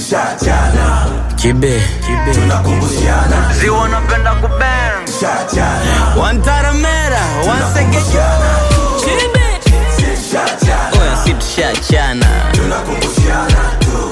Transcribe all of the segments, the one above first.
tushachana Kibe, kibe. tunakumbushana Ziwa napenda kubang. tushachana Wantaramera, wansegeja. Kibe. tushachana Oya si tushachana. tunakumbushana tu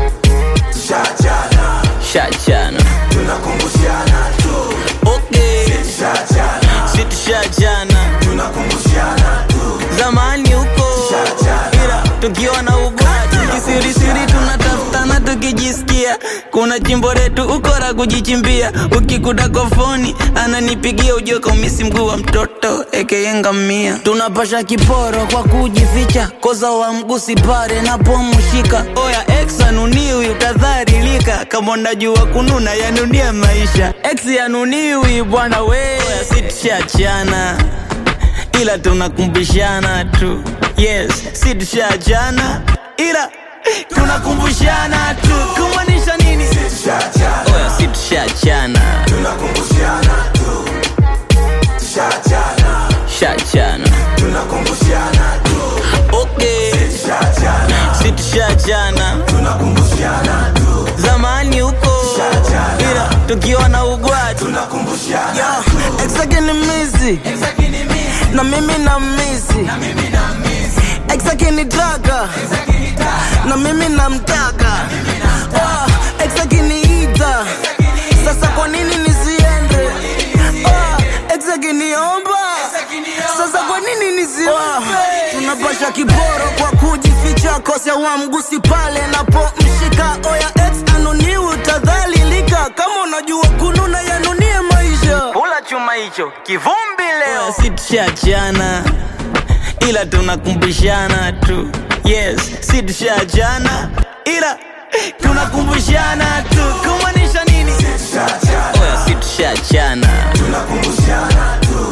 tushachana Shachana. tunakumbushana tu Okay. tushachana Si tushachana. tunakumbushana tu Zamani huko. Tushachana. Ila tukiwa na ugwati kisirisiri tunatafutana tukijisikia kuna chimbo letu ukora kujichimbia ukikuta kofoni ananipigia ujue kaumisi mguu wa mtoto ekeyengamia tunapasha kiporo kwa kujificha koza wa mgusi pare napomshika oya ex anuniwi utadharilika kama unajua kununa yanunia maisha ex yanuniwi bwana we oya sitishachana ila tunakumbushana tu yes si tushachana ila tunakumbushana tu kumaanisha nini tushachana oya si tushachana tunakumbushana tu tushachana shachana tunakumbushana tu okay tushachana si tushachana tunakumbushana tu zamani huko Tushachana. ila tukiwa na ugwatu tunakumbushana exake ni misi na mimi na misi exake ni taka na mimi namtaka Ah, ex akiniita sasa kwa nini nisiende Ah, ex akiniomba sasa kwa nini nisiombe tunapasha kiboro kwa kujificha kosea wa mgusi pale napomshika oya ex anuniwi utadhalilika kama unajua kununa yanunie maisha pula chuma hicho kivumbi leo si tushachana ila tunakumbushana tu yes si tushachana ila tunakumbushana tu kumaanisha nini tushachana oya si tushachana tunakumbushana tu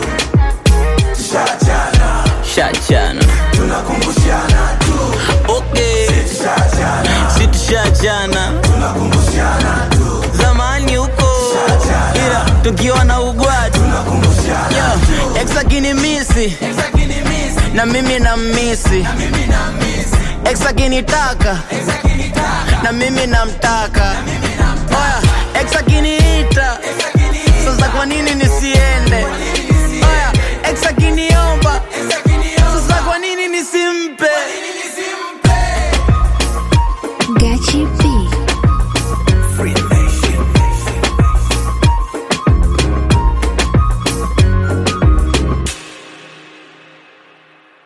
tushachana shachana tunakumbushana tu okay tushachana si tushachana tunakumbushana tu zamani huko ila tukiwa na ugwatu tunakumbushana Yo, ex akinimisi na mimi na misi ex akinitaka na mimi namtaka oya ex akiniita sasa kwa nini nisiende